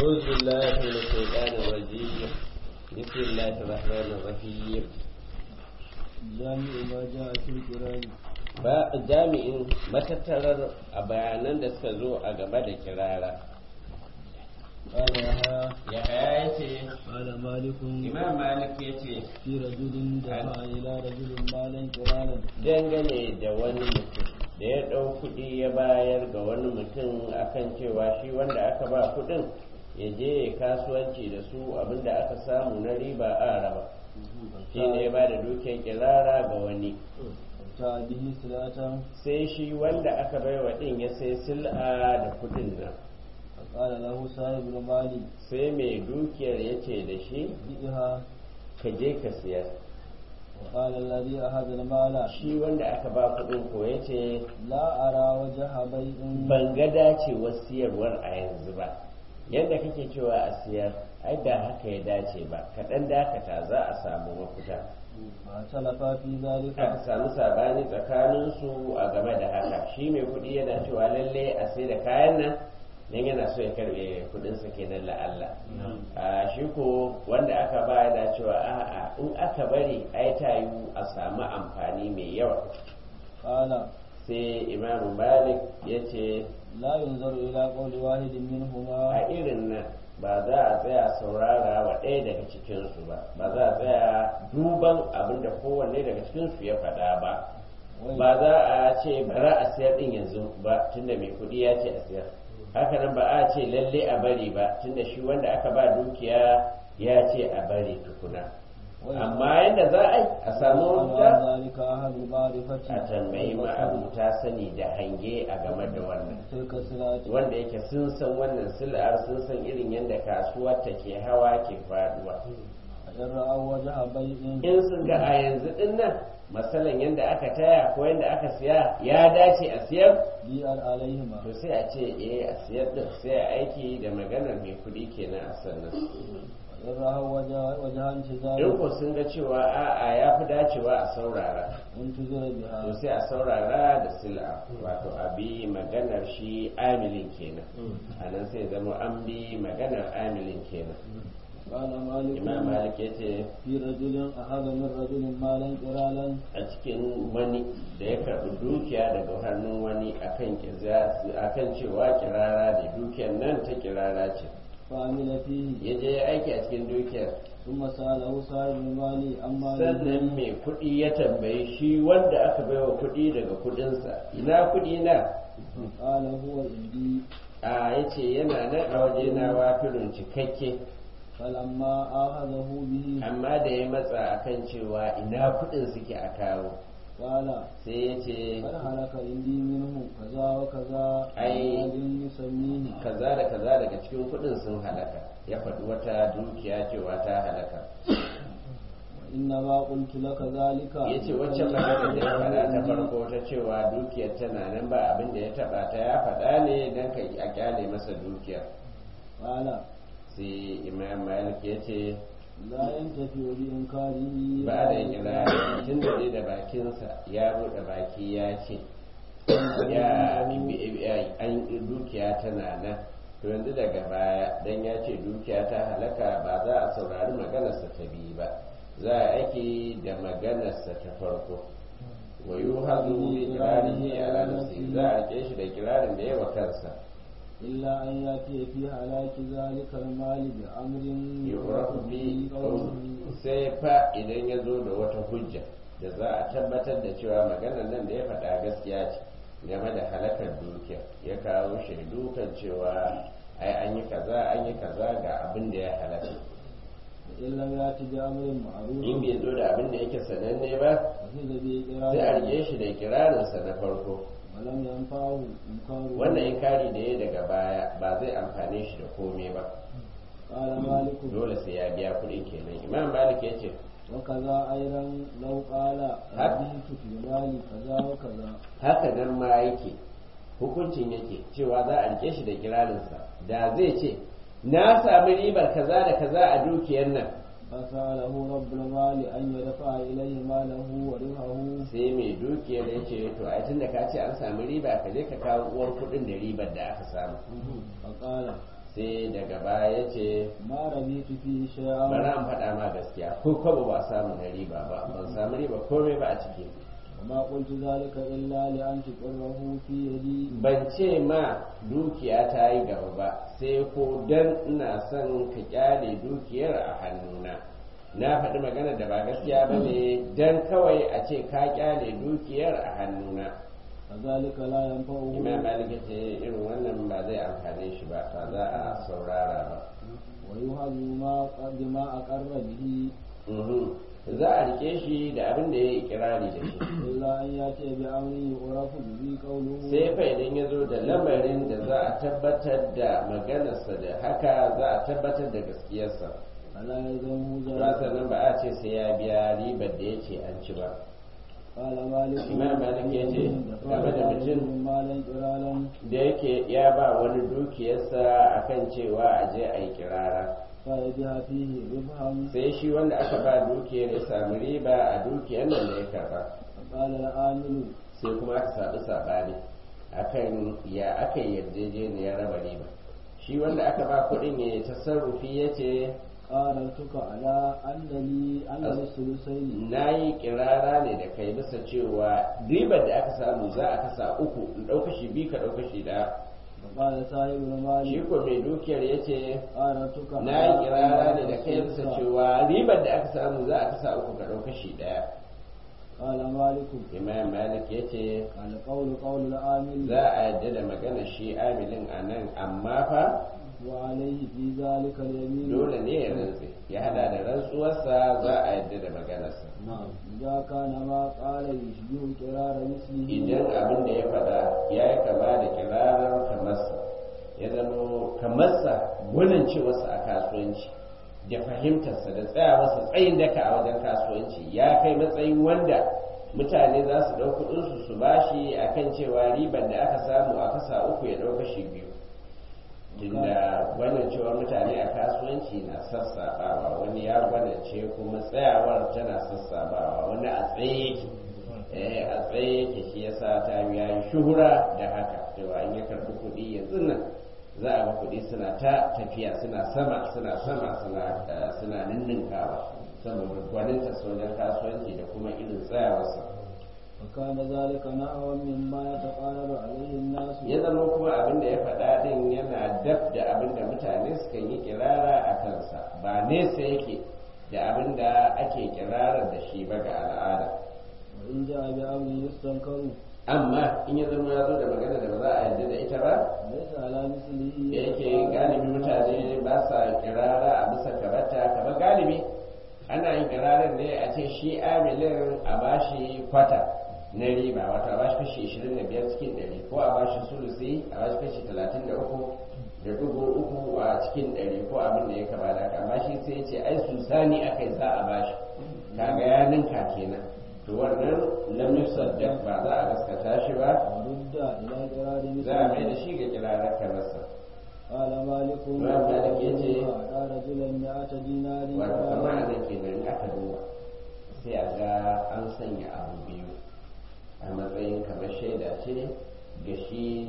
أعوذ بالله من الشيطان الرجيم بسم الله الرحمن الرحيم جامع ما جاء في القرآن ba jami'in matattarar a bayanan da suka zo a gaba da kirara قال يحيى ya ya ce قال مالك imam malik ya ce في رجل دفع إلى رجل مالا قرانا dangane da wani mutum da ya ɗau kuɗi ya bayar ga wani mutum akan cewa shi wanda aka ba kuɗin ya je ya kasuwanci da su abinda aka samu na riba a raba shi ne ya ba da dukiyar kirara ga wani ta bihi silatan sai shi wanda aka bai wa ɗin ya sai sil'a da kuɗin nan فقال له صاحب المال sai mai dukiyar ya ce da shi بئها ka je ka siyar وقال الذي أخذ المال shi wanda aka ba kuɗin ko ya ce لا أرى وجه بيع ban ga dacewar siyarwar a yanzu ba yadda kake cewa a siyar ai ba haka ya dace ba kaɗan dakata za a samu mafita فاختلفا في ذلك aka samu sabani tsakaninsu a game da haka shi mai kuɗi yana cewa lalle a sai da kayan nan dan yana so ya karɓe kuɗinsa kenan la'alla a shi ko wanda aka ba yana cewa a'a in aka bari ai ta yiwu a samu amfani mai yawa قال sai imamu malik ya ce لا ينظر إلى قول واحد منهما a irin nan ba za a tsaya saurara wa ɗaya daga cikinsu ba ba za a tsaya duban abin da kowanne daga cikinsu ya faɗa ba ba za a ce bara a siyar ɗin yanzu ba tunda mai kuɗi ya ce a siyar haka nan ba a ce lalle a bari ba tunda shi wanda aka ba dukiya ya ce a bari tukuna amma yadda za a yi a samu mafita ذلك أهل المعرفة a tambayi ma'abuta sani da hange a game da wannan تلك الصلاة wanda yake sun san wannan sil'ar sun san irin yadda kasuwar ta ke hawa ke faduwa إن رأوا وجه بيع in sun ga a yanzu din nan masalan yadda aka taya ko yadda aka siya ya dace a siyar بيع عليهما to sai a ce eh a siyar din sai a aiki da maganar mai kuɗi kenan a sannan إن رأوا وجه وجه انتظار in ko sun ga cewa a'a ya fi dacewa a saurara انتظر to بها sai a saurara da sil'a wato a bi maganar shi amilin kenan a nan sai zama an bi maganar amilin kenan قال مالك imam malik ya ce في رجل أخذ من رجل مالا قرالا a cikin wani da ya karɓi dukiya daga hannun wani akan kiza- akan cewa kirara da dukiyar nan ta kirara ce فعمل فيه ya je ya aiki a cikin dukiyar ثم سأله صاحب المال عن ماله sannan mai kuɗi ya tambayi shi wanda aka baiwa kuɗi daga kuɗinsa ina kuɗi na قال هو عندي a ya ce yana nan a waje na wafirin cikakke فلما آخذه به amma da ya matsa akan cewa ina kuɗin suke a kawo قال sai ya ce قد هلك عندي منه كذا وكذا أي. أحد يسميه kaza da kaza daga cikin kuɗin sun halaka ya faɗi wata dukiya cewa ta halaka وإنما قلت لك ذلك ya ce wacce magana da ya faɗa ta farko ta cewa dukiyar tana nan ba abin da ya taɓa ta ya faɗa ne don ka a kyale masa dukiyar قال sai imam malik ya ce لا ينتفع بإنكاره ba da kira tun da dai da bakinsa ya buɗe baki ya ce ya an dukiya tana nan to yanzu daga baya dan ya ce dukiya ta halaka ba za a saurari maganarsa ta biyu ba za a aiki da maganarsa ta farko wa yi hazu bi kirarihi ala nafsi za a rike shi da kirarin da yawa kansa إلا أن يأتي في هلاك ذلك المال بأمر yurafu bi قوله sai fa idan ya zo da wata hujja da za a tabbatar da cewa maganar nan da ya faɗa gaskiya ce game da halakar dukiya ya kawo shaidu kan cewa ai an yi kaza an yi kaza ga abin da ya halaka إن لم يأتي بأمر معروف in bai zo da abin da yake sananne ba وفي sai a بإقراره rike shi da kirarinsa na farko ولم ينفعه إنكاره wannan inkari da ya daga baya ba zai amfane shi da komai ba قال مالك dole sai ya biya kuɗin kenan imam malik ya ce وكذا أيضا لو قال هك. ربيت في مالي كذا وكذا haka nan ma yake hukuncin yake cewa za a rike shi da kirarinsa da zai ce na sami ribar kaza da kaza a dukiyar nan فسأله رب المال أن يدفع إليه ماله وربحه sai mai dukiyar ya ce to ai tunda ka ce an sami riba ka je ka kawo uwar kuɗin da ribar da aka samu فقال sai daga baya ya ce ما ربيت فيه bari شيئا an faɗa ma gaskiya ko kwabo ba samu na riba ba ban samu riba komai ba a ciki وما قلت ذلك إلا لأن تقره في يدي ban ce ma dukiya ta yi gaba ba sai ko dan ina son ka kyale dukiyar a hannuna na faɗi magana da ba gaskiya ba ne dan kawai a ce ka kyale dukiyar a hannuna فذلك لا ينفعه imam malik ya ce irin wannan ba zai amfane shi ba ba za a saurara ba ويهز ما قد ما أقر به Mhm. za a rike shi da abin da ya yi kirari da shi إلا أن يأتي بأمر يعرف به قوله sai fa idan ya zo da lamarin da za a tabbatar da maganarsa da haka za a tabbatar da gaskiyarsa فلا يلزمه ba ذلك sannan ba a ce sai ya biya ribar da ya ce an ci ba قال مالك Imam Malik ya ce, دفع game da mutum- من مالا قرالا da yake ya ba wani dukiyarsa akan cewa a je a yi kirara فيجها فيه ربحا sai shi wanda aka ba dukiyar ya samu riba a dukiyar nan da ya karba فقال العامل sai kuma aka saɓi saɓani akan ya aka yi yarjejeniyar raba riba shi wanda aka ba kuɗin ya tasarrufi ya ce قارنتك على أن لي أن لي الثلثين na yi kirara ne da kai bisa cewa ribar da aka samu za a kasa uku in ɗauka shi biyu ka ɗauka shi ɗaya فقال صاحب shi المال ko mai dukiyar ya ce قارنتك na yi kirara ne da kai bisa cewa ribar da aka samu za a kasa uku ka ɗauka shi ɗaya قال مالك imam malik ya ce القول قول العامل za a yadda da magana shi amilin a nan amma fa وعليه في ذلك اليمين dole ne ya rantse ya hada da rantsuwarsa za a yadda da maganarsa نعم إذا كان ما قال يشبه قرار مثله idan abin da ya faɗa ya yi kama da kirarar kamarsa ya zama kamarsa gwanin cewarsa a kasuwanci da fahimtarsa da tsayawarsa tsayin daka a wajen kasuwanci ya kai matsayin wanda mutane za su ɗau kuɗinsu su bashi a kan cewa ribar da aka samu a kasa uku ya ɗau kashi biyu tunda gwanin cewar mutane a kasuwanci na sassaɓawa wani ya gwanance kuma tsayawar tana sassaɓawa wani a tsaye yake eh a tsaye yake shi yasa ta ya yi shuhura da haka cewa in ya karɓi kuɗi yanzu nan za a ga kuɗi suna ta tafiya suna sama suna sama suna eh, suna ninninkawa saboda gwaninta wajen kasuwanci da kuma irin tsayawarsa وكان ذلك نحوا مما يتقارب عليه الناس ya zama kuma abin da ya faɗa ɗin yana daf da abin da mutane suka yi kirara a kansa ba nesa yake da abin da ake kirarar da shi ba ga al'ada وإن جاء بأمر يستنكر amma in ya zama ya zo da magana da ba za a yarda da ita ba ليس على مثله da yake galibi mutane ba sa kirara a bisa karata kamar galibi ana yin kirarar ne a ce shi amilin a bashi kwata na riba wato a bashi kashi 25 cikin 100 ko a bashi sulusi a bashi kashi 33 da dubu uku a cikin 100 ko abin da ya kama da haka amma shi sai ya ce ai susani akai za a bashi kaga ya ninka kenan to wannan lam yusaddaq ba za a gaskata shi ba ورد إلى قرار za a mai da مثله shi ga kirarar kamarsa قال مالك Imam Malik yace, أعطى رجلا مئة دينار wato kama قراراً. a nan kenan aka duba sai a ga an sanya abu biyu a matsayin kamar shaida ce ga shi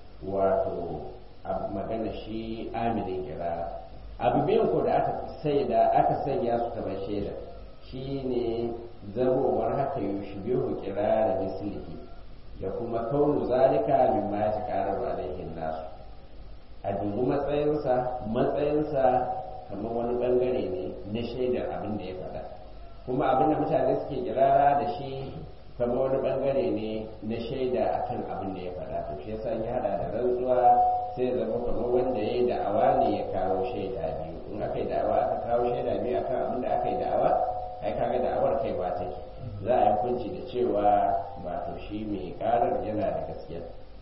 wato a magana shi aminin kirara abu biyun ko da aka saida aka sanya su kamar shaida shi ne zamowar haka yushbihu kirara mislihi da kuma kaunu zalika mimma ya taqarrabu alaihin nasu a dubi matsayinsa matsayinsa kamar wani bangare ne na shaidar abin da ya faɗa kuma abin da mutane suke kirara da shi kamar wani bangare ne na shaida akan abin da ya faɗa to shi yasa ya hada da rantsuwa sai zama kamar wanda ya yi da'awa ne ya kawo shaida biyu in aka yi da'awa aka kawo shaida biyu akan abin da aka yi da'awa ai kaga da'awar kaiwa take za a yi hukunci da cewa wato shi mai karar yana da gaskiya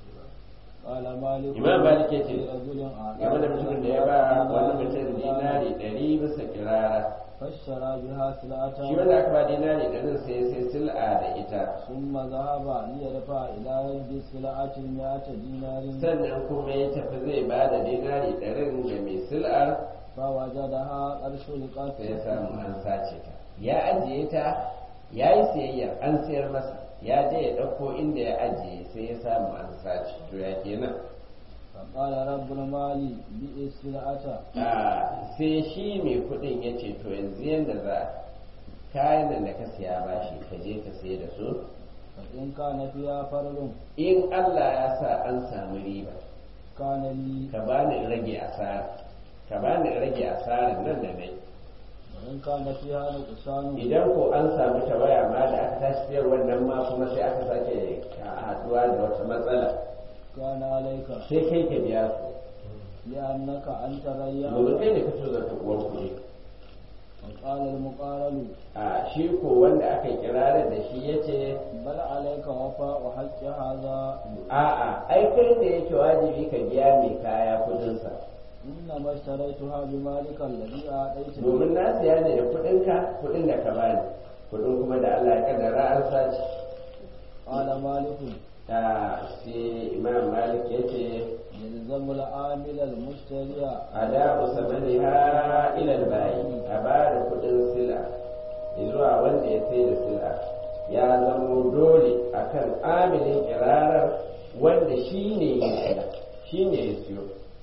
قال مالك Imam Malik yace, لرجل أعطى game da mutumin da ya ba wani mutum dinari ɗari bisa kirara فاشترى بها سلعة shi wanda aka ba dinari ɗarin sai sai sil'a da ita ثم ذهب ليدفع إلى يد السلعة مئة دينار sannan kuma ya tafi zai ba da dinari ɗarin ga mai sil'ar فوجدها قد سرقت sai ya samu an sace ta ya ajiye ta ya yi siyayyar an sayar masa ya je ya ɗauko inda ya ajiye sai ya samu an sace to ya kenan فقال رب المال بئس السلعة sai shi mai kudin ya ce to yanzu yadda za kayan nan da ka siya bashi ka je ka sai da su فإن كان فيها فرد in Allah ya sa an samu riba كان لي ka bani in rage asara ka bani in rage asarar nan da nai وإن كان فيها نقصان idan ko an samu tawaya ma da aka tashi siyar wannan ma kuma sai aka sake haduwa da wata matsala كان عليك sai kai ka biya su لأنك أنت ريان domin kai ne ka so zata uwar kuɗi وقال المقارن a shi ko wanda aka yi kirarin da shi ya ce بل عليك وفاء حق هذا a'a ai kai da yake wajibi ka biya mai kaya kudinsa إنما اشتريتها بمالك الذي أعطيتني domin na siya ne da kudinka kudin da ka bani kudin kuma da Allah ya kaddara an sace قال مالك ta sai imam malik ya ce يلزم العامل المشتري adabu samaniha ila bayi a ba da kudin sila zuwa wanda ya sai da sila ya zamo dole akan amilin kirarar wanda shi ne ya siya shi ne ya siyo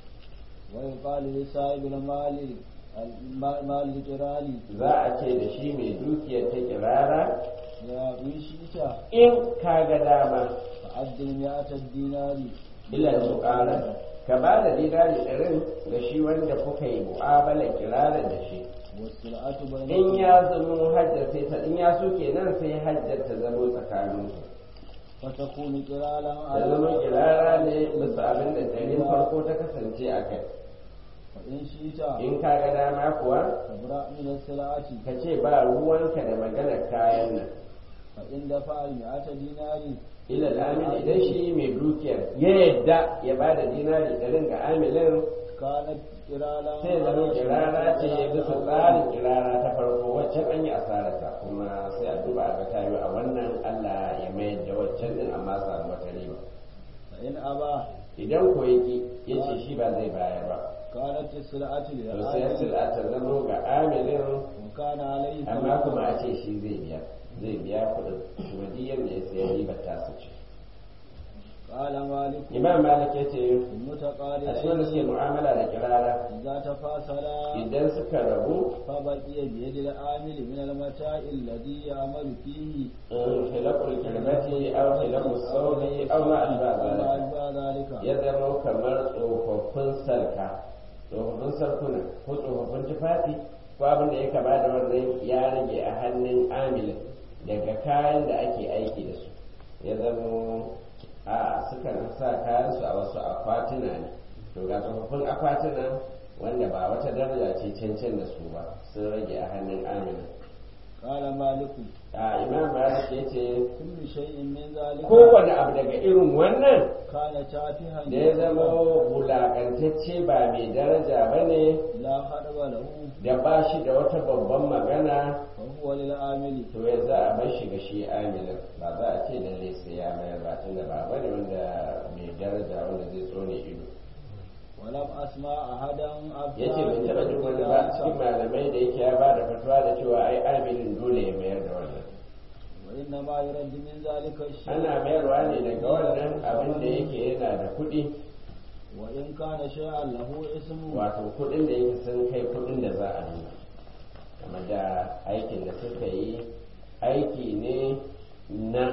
ويقال لصاحب المال المال الجرالي za a ce da shi mai dukiyar ta kirara يا إن شئت in ka ga dama فأدي مئة الدينار ila muƙara ka ba da dinari ɗarin ga shi wanda kuka yi mu'amala kirarar da shi والسلعة in بينكم ya zamo hajjar sai ta in ya so kenan sai hajjar ta zamo tsakanin su فتكون قرالا ta zama kirara ne bisa abin da ɗarin farko ta kasance a kai فإن شئت in ka ga dama kuwa فابرأ من السلعة ka ce ba ruwanka da maganar kayan nan فإن دفع المئة دينار ila amin idan shi mai dukiyar ya yadda ya ba da dinari ɗarin ga amilin كانت قرالا sai zama kirara ce ya bisa tsarin kirara ta farko waccan an yi asararta kuma sai a duba a ga tayo a wannan Allah ya mayar da waccan din amma samu wata riba فإن أبى idan ko yaki ya ce shi ba zai bayar ba كانت السلعة to sai للعامل sila ta zamo ga amilin وكان عليه amma kuma a ce shi zai biya zai biya kuɗin kuma duk yadda ya sayar ribar ta su ce قال مالك imam malik ya ce a cikin da suke المتقارئين mu'amala da kirara إذا تفاصلا idan suka rabu فبقي بيد العامل من المتاع الذي يعمل فيه خلاف الكلمة أو خلاف الصوت أو ما أشبه وما ذلك أشبه ذلك ya zama kamar tsofaffin sarka tsofaffin sarkuna ko tsofaffin tufafi ko abin da ya kama da wannan ya rage a hannun amilin daga kayan da ake aiki da su ya zama a sukan sa kayansu a wasu akwatuna ne to ga tsofaffin akwatuna wanda ba wata daraja ce cancan da su ba sun rage a hannun amilin قال مالك a imam malik ya ce كل شيء من ذلك kowane abu daga irin wannan كان تافها da ya zama wulakantacce ba mai daraja ba ne لا خطب له da ba shi da wata babban magana فهو للعامل to ya za a bar shi ga shi amilin ba za a ce lalle sai ya mayar ba tun da ba bane wanda mai daraja wanda zai tsone ido ولم أسمع أحدا أفتى ya ce bai taɓa jin wani ba cikin malamai da yake ya ba da fatuwa da cewa ai amilin dole ya mayar da wannan وإنما يرد من ذلك الشيء ana mayarwa ne daga wannan abin da yake yana da kuɗi وإن كان شيئا له اسم wato kudin da yake sun kai kudin da za a nuna kama da aikin da suka yi aiki ne na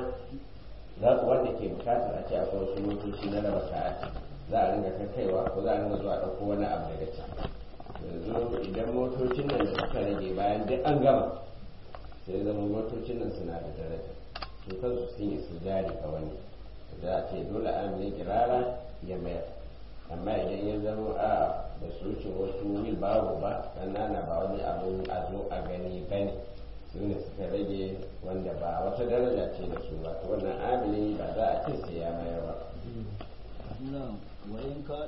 za- wanda ke bukatar a ce akwai wasu motoci na raba kaya za a ringa kaiwa ko za a ringa zuwa ɗauko wani abu daga can yanzu idan motocin nan da suka rage bayan duk an gama sai zama motocin nan suna da daraja su kansu sun yi su jari ga wani za a ce dole an yi kirara ya mayar amma idan ya zama a da su wuce wasu wil babu ba ƙanana ba wani abun a zo a gani bane su ne suka rage wanda ba wata daraja ce da su ba to wannan amili ba za a ce sai ya mayar ba نعم وإن كان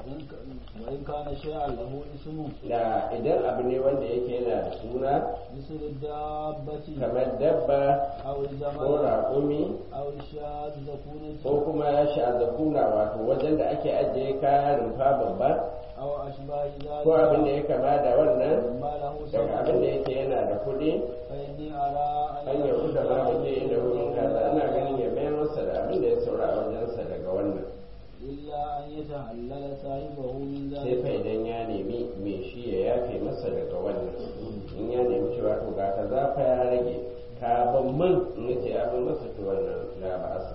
وإن كان شيئا له اسم da idan abu ne wanda yake yana da suna مثل الدابة kamar dabba أو ko الجمل raƙumi أو الشاة زكونة ko kuma ya sha zakuna wato wajen da ake ajiye kayan rumfa babba أو أشباه ko abin da ذلك ya kama da wannan مما له daga abin da سبب yake yana da kuɗi فإني أرى an yi kusa ma da ke inda wurin kaza ana ganin ya mayar masa da abin da ya saura a wajensa daga wannan إلا أن يتحلل صاحبه من sai fa ذلك idan ya nemi me shi ya yafe masa daga wannan in ya nemi cewa to ga ka za fa ya rage ka ban man in ya ce ya ban masa to wannan la ba asa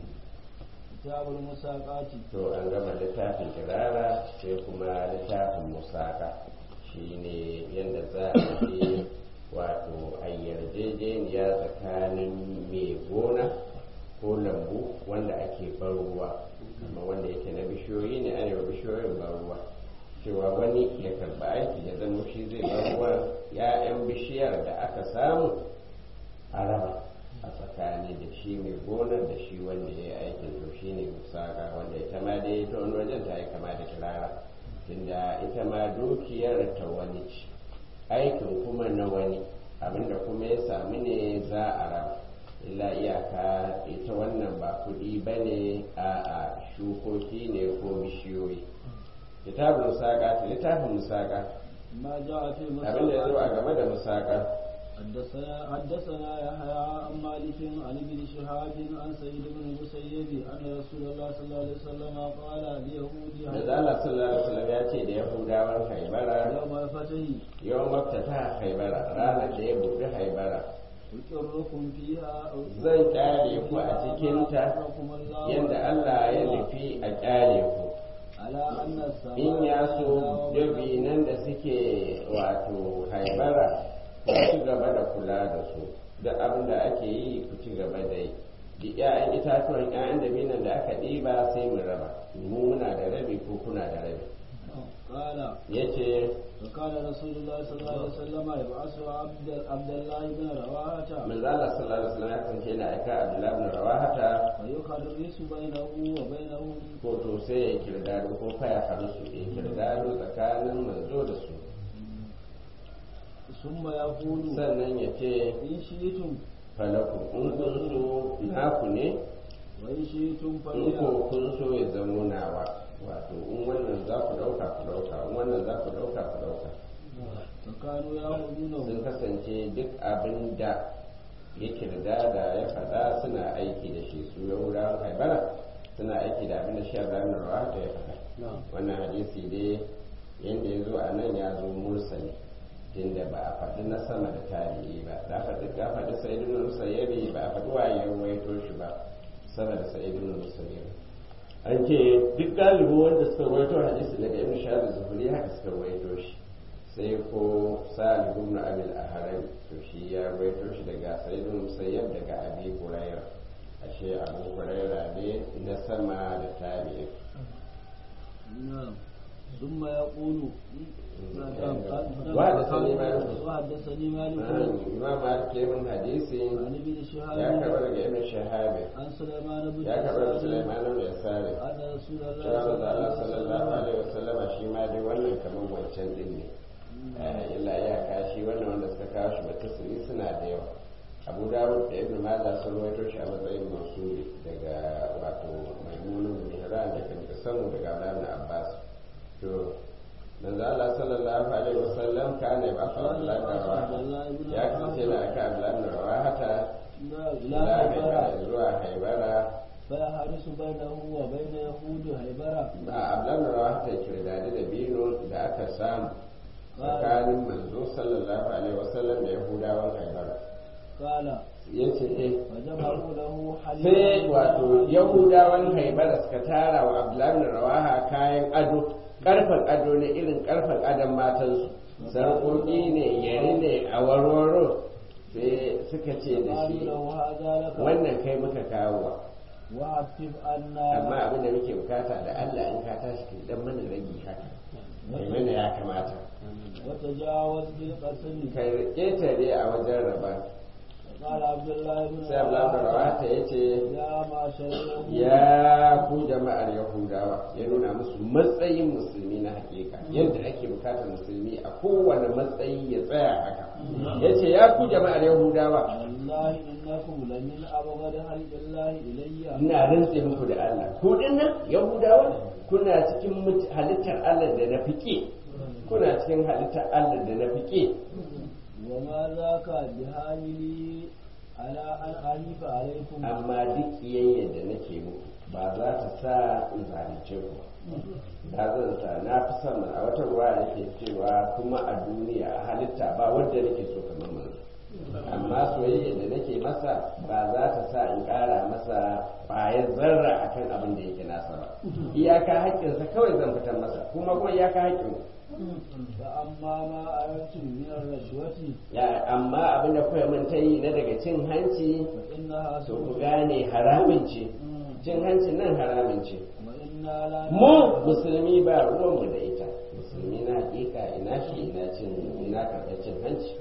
كتاب المساقات to an gama littafin kirara sai kuma littafin musaka shine yadda za a yi wato a yarjejeniya tsakanin mai gona ko lambu wanda ake ban ruwa amma wanda yake na bishiyoyi ne ana yi wa bishiyoyin ban ruwa cewa wani ya karba aiki ya zama shi zai ban ruwa ya'yan bishiyar da aka samu a raba a tsakani da shi mai gonar da shi wanda ya yi aikin to shi ne musaka wanda ita ma dai ta wani wajen ta yi kama da kirara tunda ita ma dukiyar ta wani ce aikin kuma na wani abinda kuma ya samu ne za a raba illa iyaka ita wannan ba kuɗi ba ne a a shukoki ne ko bishiyoyi kitabun musaka littafin musaka ما جاء في abinda ya zo a المساقات game da musaka حدثنا حدثنا يحيى عن مالك عن ابن شهاب عن سعيد بن المسيب ان رسول الله صلى الله عليه وسلم قال ليهودي da Allah sallallahu alaihi wasallam ya ce da Yahudawan Haibara يوم الفتح yawan maftata Haibara ranar da ya buɗe Haibara أقركم فيها zan kyale ku a cikinta yadda Allah ya nufi a kyale ku على أن السماء in ya so dabinan da suke wato Haibara ku ci gaba da kula da su da abin da ake yi ku ci gaba da yi da 'ya'yan itatuwan 'ya'yan dabinan da aka ɗiba sai mu raba mu muna da rabi ko kuna da rabi قال yace وكان رسول الله صلى الله عليه وسلم يبعث عبد عبد الله بن رواحة manzo Allah sallallahu alaihi wasallam ya kasance yana aika Abdullah ibn Rawahata فيخرس بينه وبينهم ko to sai ya kirdado ko fa ya haru su ya kirdado tsakanin manzo da su ثم يقول sannan ya ce إن شئتم falaku in kun so naku ne وإن شئتم in فليا ko kun so ya zamo nawa wato in wannan za ku dauka ku dauka in wannan za ku dauka ku dauka فكانوا sun يأخذونه kasance duk abin da ya kirdada ya faɗa suna aiki da shi su yahudawan haibara suna aiki da abin da shi Ibrahim Rawata ya faɗa wannan hadisi dai yadda ya zo a nan ya zo mursali tunda ba a faɗi na sama da tarihi ba da faɗi ka faɗi sa'idun musayyabi ba a faɗi waye ya ruwaito shi ba sama da sa'idun musayyabi an ce duk galibi wanda suka ruwaito hadisi daga ibn shahab zuhuri haka suka ruwaito shi sai ko sa'ad ibn abil ahram to shi ya ruwaito shi daga sa'idun musayyab daga abi hurairah ashe abu hurairah ne na sama da tarihi نعم ثم يقول وحدثني مالك. وحدثني مالك imam malik ya min hadisi عن ابن ya karɓa شهاب daga ibn shahab عن سليمان بن ya karɓa daga يسار sulaiman ibn yasari أن رسول الله cewa صلى da Allah الله sallallahu عليه alaihi wasallam shi ma dai wannan kamar wancan din ne Eh, illa ya kashi wannan wanda suka kawo shi batasiri suna da yawa abu dawud da ibn majah sun rawaito shi a matsayin mansuri daga wato maimunun mihran da kan samu daga abdullahi ibn abbas to manzo Allah sallallahu alaihi wasallam kana ba fa Allah da rawaha ya kace da aka abdullahi ibn rawahata وسلم إلى ila haibara هيبرة zuwa haibara فيحرس بينه وبين يهود هيبرة ba abdullahi ibn rawahata ya kirdadi da bino da aka samu tsakanin manzo sallallahu alaihi wasallam da yahudawan haibara قال yace eh فجمعوا له sai حليبا wato yahudawan haibara suka tara wa abdullahi ibn rawaha kayan ado karfan ado ne irin karfan adon matansu sarƙoƙi ne yare ne a warwaro sai suka ce da قالوا shi له هذا لك wannan kai muka kawo wa وعفف amma عنا abin da muke bukata da Allah in ka tashi ki dan mana ragi haka mai mana ya kamata وتجاوز بالقسم kai ketare a wajen raba قال عبد الله بن sai Abdullahi ibn rawaha yace يا معشر اليهود ya ku jama'ar yahudawa ya nuna musu matsayin musulmi na hakika yadda ake bukatar musulmi a kowane matsayi ya tsaya haka ya ce ya ku jama'ar yahudawa والله إنكم لمن أبغض خلق الله إلي ina rantse muku da Allah ku dinnan yahudawa kuna cikin mut- halittar Allah da na fike kuna cikin halittar Allah da na fike وما ذاك بحاملي على أن أحيف عليكم amma duk kiyayya da nake muku ba za ta sa in zalunce ku ba zan sa na fi son a wata ruwa yake cewa kuma a duniya a halitta ba wanda nake so kamar manzo amma soyayya da nake masa ba za ta sa in ƙara masa ƙwayar zarra akan abin da yake nasa ba iyaka haƙƙinsa kawai zan fitar masa kuma kuma iyaka haƙƙin فأما ما أردتم من الرشوة ya amma abin da kuka mun ta yi na daga cin hanci فإنها to ku سوء gane haramin ce cin hancin nan haramin ce وإنا لا mu musulmi ba ruwanmu da ita musulmi na hakika ina shi ina cin ina karɓar cin hanci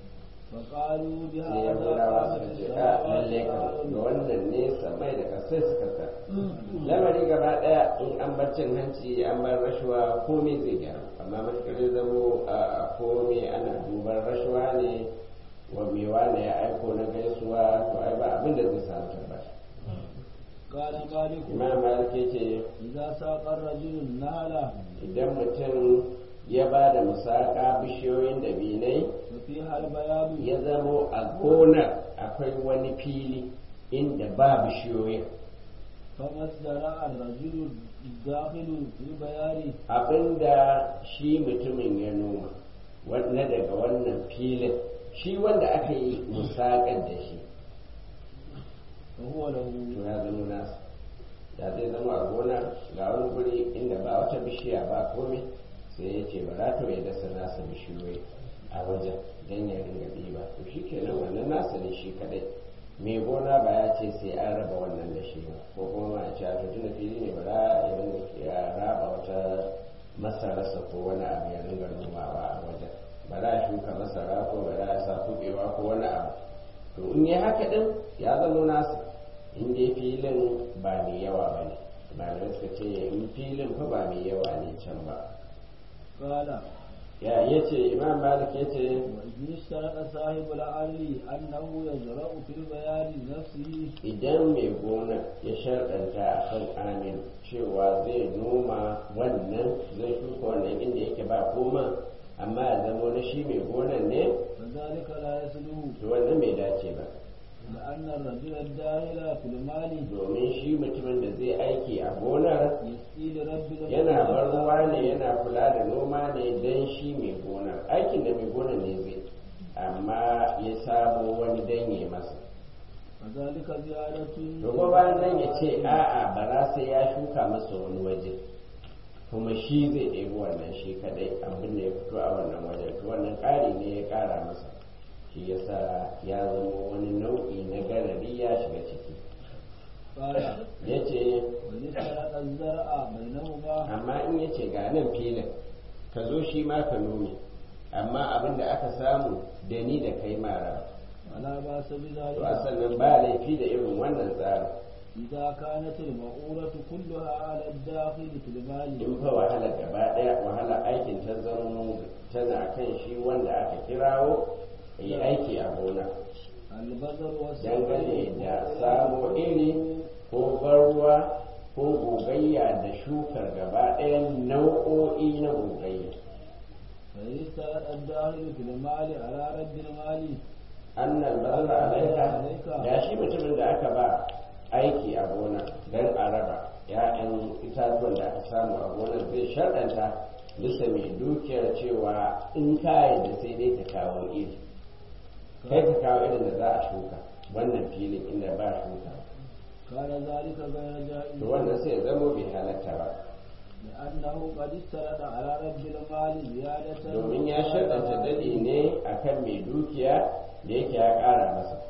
فقالوا sai ya بهذا gudawa قامت suka ce a lalle kan السماوات ga wannan ne samai da kasai suka sa lamari gaba daya in an bar cin hanci an bar rashuwa komai zai gyaru amma matukar ya zamo a komai ana duban rashuwa ne wa me wane ya aiko na gaisuwa to ai ba abin da zai samu tabbata قال مالك imam malik ya ce إذا ساق الرجل النهل idan mutum ya ba da musaka bishiyoyin dabinai وفيها البياض ya zamo a gonar akwai wani fili inda ba bishiyoyin فما ازدرع الرجل الداخل في البيار abinda shi mutumin ya noma na daga wannan filin shi wanda aka yi musakar da shi فهو له to ya zama nasa da zai zama a gona ga wani guri inda ba wata bishiya ba komai sai ya ce bara to ya dasa nasa bishiyoyi a wajen don ya ringa ɗiba to shi kenan wannan nasa ne shi kadai mai gona ba ya ce sai an raba wannan da shi ba ko kuma ma ya ce a to tunda fili ne bara ya ringa ya raba wata masararsa ko wani abu ya ringa nomawa a wajen bara ya shuka masara ko bara ya sa kuɓewa ko wani abu to in yi haka din ya zama nasa in dai filin ba mai yawa ba ne malamai suka ce in filin fa ba mai yawa ne can ba قال ya yace imam malik yace وإذ اشترط صاحب الأرض أنه يزرع في البيار نفسه idan mai gona ya sharɗanta a kan amin cewa zai noma wannan zai shuka wannan inda yake ba koma amma ya zama na shi mai gonan ne فذلك لا يسلو to wannan bai dace ba لأن الرجل الداخل في المال domin shi mutumin da zai aiki a gonar يسقي لرب الأرض yana bar ruwa ne yana kula da noma ne don shi mai gonar aikin da mai gonar ne zai amma ya samo wani danye masa وذلك زيادة to ko bayan nan ya ce a'a bara sai ya shuka masa wani waje kuma shi zai ɗebi wannan shi kadai abin da ya fito a wannan wajen to wannan ƙari ne ya ƙara masa shi yasa ya zama wani nau'i na garari ya shiga ciki قال ya ce وإذ اشترط الزرع بينهما amma in ya ce ga nan filin ka zo shi ma ka nome amma abin da aka samu da ni da kai mara فلا بأس to a بذلك sannan ba laifi da irin wannan tsarin إذا كانت المؤونة كلها على الداخل في المال in fa wahala gaba daya wahala aikin ta zama tana kan shi wanda aka kirawo yi aiki a gona البذر dangane والسقي da samo iri ko ban ruwa ko gogayya da shukar gaba ɗayan nau'o'i na gogayya فإذ اشترط الداخل في المال على رد المال annal bazara alaika da shi mutumin da aka ba aiki a gona don a raba ya'yan itatuwan da aka samu a gonar zai sharɗanta bisa mai dukiyar cewa in kaya da sai dai ka kawo iri kai ka kawo irin da za a shuka wannan filin inda ba shuka كان ذلك غير جائز to wannan sai ya zamo bai halatta ba لأنه قد اشترط على رد المال زيادة domin ya sharɗanta daɗi ne akan mai dukiya da yake ya ƙara masa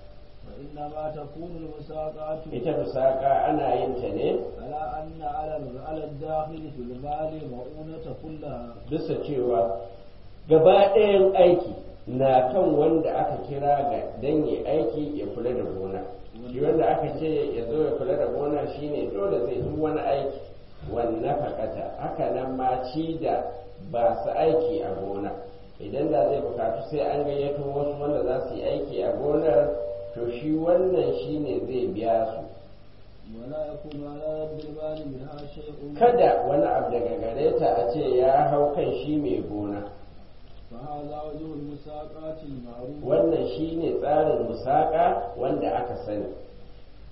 وإنما تكون المساقات ita musaka ana yin ta ne على أن على على الداخل في المال مؤونة كلها bisa cewa gaba ɗayan aiki na kan wanda aka kira ga dan ya aiki ya kula da gona shi wanda aka ce ya zo ya kula da gona shine dole zai duk wani aiki wannan fakata haka nan ma ci da ba su aiki a gona idan da zai bukatu sai an gayyato wasu wanda za su yi aiki a gonar to shi wannan shine zai biya su ولا يكون على رد المال منها شيء kada wani abu daga gare ta a ce ya hau kan shi mai gona فهذا وجه المساقات المعروف wannan shine tsarin musaka wanda aka sani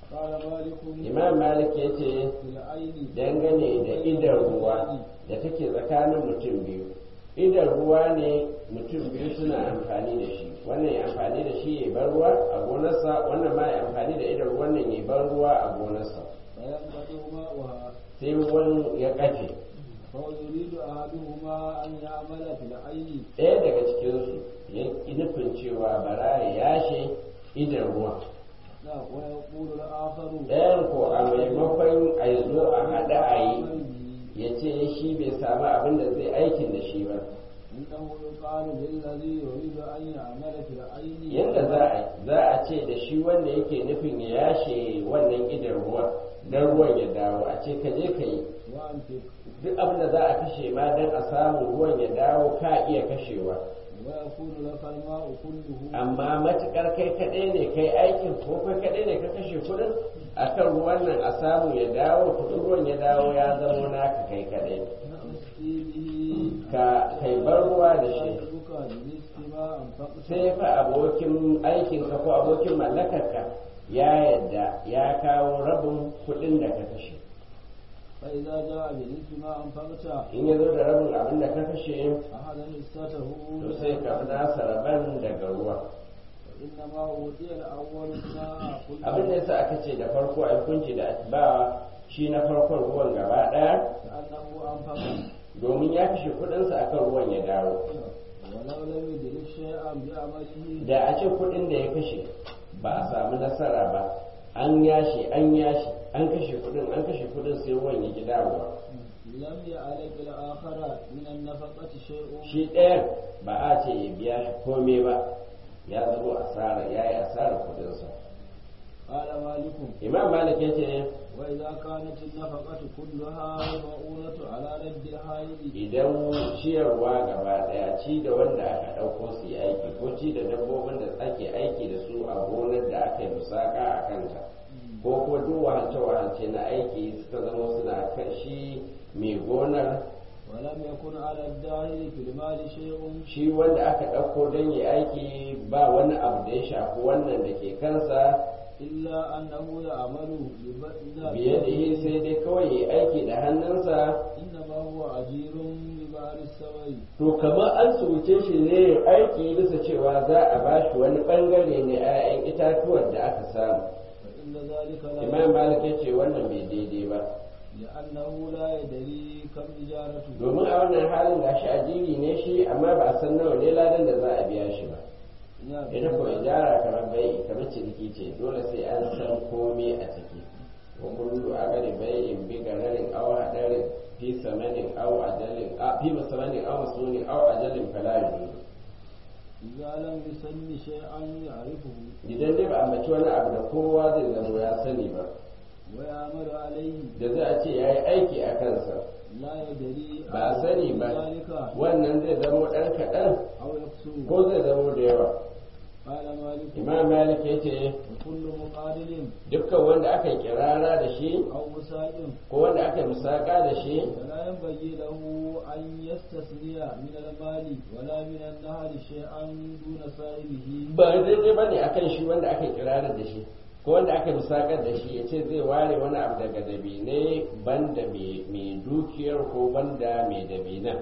قال مالك imam malik ya ce في العين dangane da idan ruwa da take tsakanin mutum biyu idan ruwa ne mutum biyu suna amfani da shi wannan ya amfani da shi ya bar ruwa a gonarsa wannan ma ya amfani da idan ruwan nan ya bar ruwa a gonarsa فينقطع ماؤها sai ruwan ya kafe فيريد أحدهما أن يعمل في العين ɗaya daga cikinsu ya ƙi nufin cewa bara ya yashe idan ruwa لا ويقول الآخر ɗayan ko a maimakon a yi zo a haɗa a yi ya ce shi bai samu abin da zai aikin da shi ba إنه يقال للذي يريد أن يعمل في العين yadda za a za a ce da shi wanda yake nufin ya yashe wannan idan ruwa don ruwan ya dawo a ce ka je ka yi وأنفق duk abin da za a kashe ma don a samu ruwan ya dawo ka iya kashewa ويكون لك الماء كله amma matukar kai kaɗai ne kai aikin ko kai kaɗai ne ka kashe kuɗin akan ruwan nan a samu ya dawo to in ruwan ya dawo ya zamo naka kai kaɗai تسقي به ka kai bar ruwa da shi صاحبك برزق ما أنفقت sai fa abokin aikinka ko abokin mallakarka ya yadda ya kawo rabin kuɗin da ka kashe فإذا جاء برزق ما أنفقت in ya zo da rabin abin da ka kashe أحد حصته to sai ka fi nasa rabin daga ruwa وإنما أوتي الأول ما قلت abin da yasa aka ce da farko a hukunci da ba shi na farkon ruwan gaba ɗaya كأنه أنفق domin ya kashe kuɗinsa akan ruwan ya dawo ولو لم يدرك شيئا بعمله da a ce kuɗin da ya kashe ba a samu nasara ba an yashi an yashi an kashe kuɗin an kashe kuɗin sai ruwan ya ki dawowa لم يعلق الآخر من النفقة شيء shi ɗayan ba a ce ya biya shi komai ba ya zama asara ya yi asara kuɗinsa قال مالك imam malik ya ce وإذا كانت النفقة كلها المؤونة على رد الحائض idan ciyarwa gaba daya ci da wanda aka ɗauko su yi aiki ko ci da dabbobin da ake aiki da su a gonar da aka yi musaka a kanta ko ko duk wahalce-wahalce na aiki suka zama suna kan shi mai gonar ولم يكن على الداهر في المال شيء shi wanda aka ɗauko don yi aiki ba wani abu da ya shafi wannan da ke kansa إلا أنه يعمل ببدء biye da yi sai dai kawai yi aiki da hannunsa إنما هو أجير ببار السماء to kamar an tsoce shi ne yin aiki bisa cewa za a ba shi wani bangare na 'ya'yan itatuwan da aka samu فإن ذلك لا imam malik ya ce wannan bai daidai ba لأنه لا يدري كم إجارته domin a wannan halin gashi ajiri ne shi amma ba a san nawa ne ladan da za a biya shi ba نعم. ita ko ijara kamar bai kamar ciniki ce dole sai an san komai a ciki wa kullu agari bai'in bi gararin aw hadarin fi samanin aw ajalin a fi samanin aw masunin aw ajalin fala yujuz إذا لم يسمي شيئا يعرفه idan dai ba a mace wani abu da kowa zai zama ya sani ba ويعمل عليه da za a ce ya yi aiki a kansa لا يدري ba a sani ba ذلك wannan zai zama ɗan kaɗan أو يقصر ko zai zama da yawa قال مالك imam malik ya ce وكل مقارن dukkan wanda aka yi kirara da shi أو مساء ko wanda aka yi musaka da shi فلا ينبغي له أن يستثني من المال ولا من النهر شيئا دون صاحبه ba daidai ba ne akan shi wanda aka yi kirarar da shi ko wanda aka yi musakar da shi ya ce zai ware wani abu daga dabinai banda mai mai dukiyar ko banda mai dabinan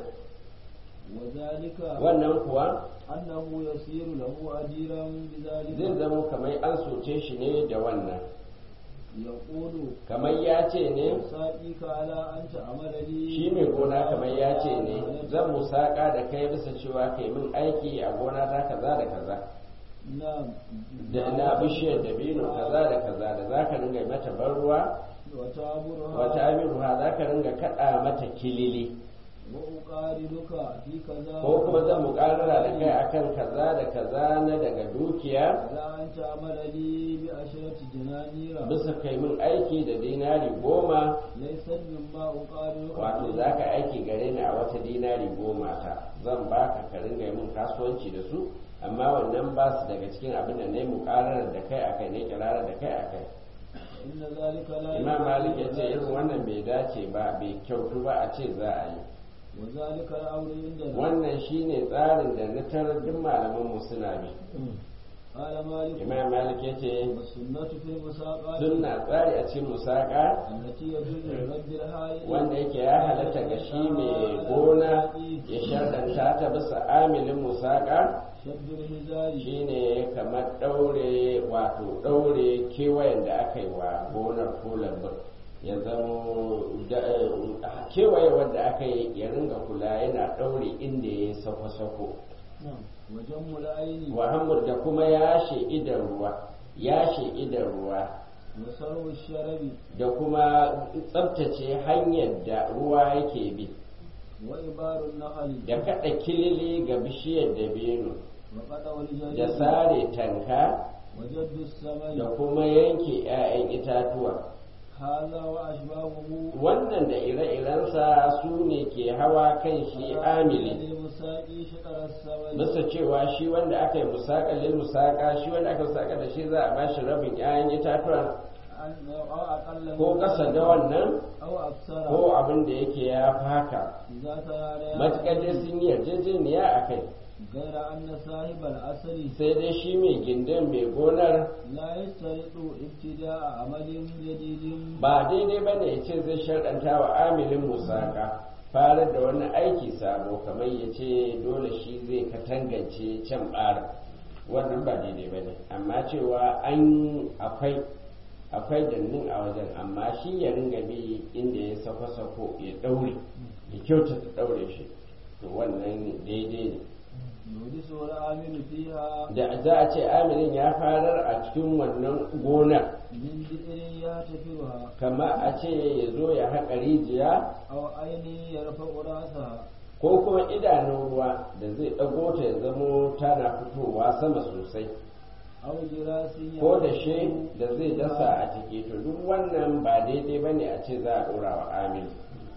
وذلك wannan kuwa أنه يصير له أجيرا zai بذلك zama kamar an soce shi ne da wannan يقول kamar ya ce ne ساقيك على أن تعمل لي shi mai gona kamar ya ce ne zan musaka da kai bisa cewa kai min aiki a gona ta kaza da kaza نعم da na bishiyar dabino kaza da kaza da za ka ringa mata ban ruwa وتعبرها wata amiruha za ka ringa kaɗa mata kilili وأقارنك في كذا ko kuma zan muƙarara da kai akan kaza da kaza na daga dukiya على أن تعمل لي بعشرة دنانير bisa kai min aiki da dinari goma ليس مما أقارنك wato za ka aiki gare ni a wata dinari goma ta zan baka ka ringa yi min kasuwanci da su amma wannan ba su daga cikin abin da na yi muƙararar da kai akai ne kirarar da kai akai إن ذلك لا imam malik ya ce يجوز irin wannan bai dace ba bai kyautu ba a ce za a yi وذلك الأمر عندنا wannan shine tsarin da na tarar duk malaman mu suna bi قال مالك imam malik ya ce والسنة في المساقات sunna tsari a cikin musaka التي يجوز لرب الحائل wanda yake ya halatta ga shi mai gona ya sharɗanta ta bisa amilin musaka شد الهزار shine kamar ɗaure wato ɗaure kewayen da aka yi wa gonar ko lambun ya zamo da- eh, kewaye wanda aka yi ya ringa kula yana ɗaure inda ya yi sako-sako نعم وجم العين Muhammad da kuma yashe idan ruwa yashe idan ruwa وسرو الشرب da kuma tsabtace hanyar da ruwa yake bi وإبار النخل da kaɗa kilili ga bishiyar dabino وقطع da الجليد sare tanka وجد da السماء kuma yanke 'ya'yan itatuwa هذا وأشباهه wannan da ire-irensa su ne ke hawa kan shi amili للمساقي شطر السماء bisa cewa shi wanda aka yi musaƙalin musaƙa shi wanda aka musaƙa da shi za a bashi rabin 'ya'yan itatuwa أن- أو أقل ko من ƙasa da ذلك wannan أو أكثر ko abin da yake ya fi haka إذا ترى matuƙar dai sun yi yarjejeniya a kai غير أن صاحب الأصل sai dai shi mai gindin mai gonar لا يشترط ابتداء عمل جديد ba daidai ba ne ya ce zai sharɗanta wa amilin musaka farar da wani aiki sabo kamar ya ce dole shi zai katangance can ɓara wannan ba daidai ba ne amma cewa an akwai akwai dannin a wajen amma shi ya ringa bi inda ya sako-sako ya ɗaure ya kyautata ɗaure shi to wannan daidai ne يحدث العامل فيها da za a ce amilin ya farar a cikin wannan gonar من بئر يهتفرها kama a ce ya zo ya haƙa rijiya أو عين يرفع رأسها ko kuma idanun ruwa da zai ɗago ta ya zamo tana fitowa sama sosai أو جراس ko da she da zai dasa a ciki to duk wannan ba daidai ba ne a ce za a ɗora wa amil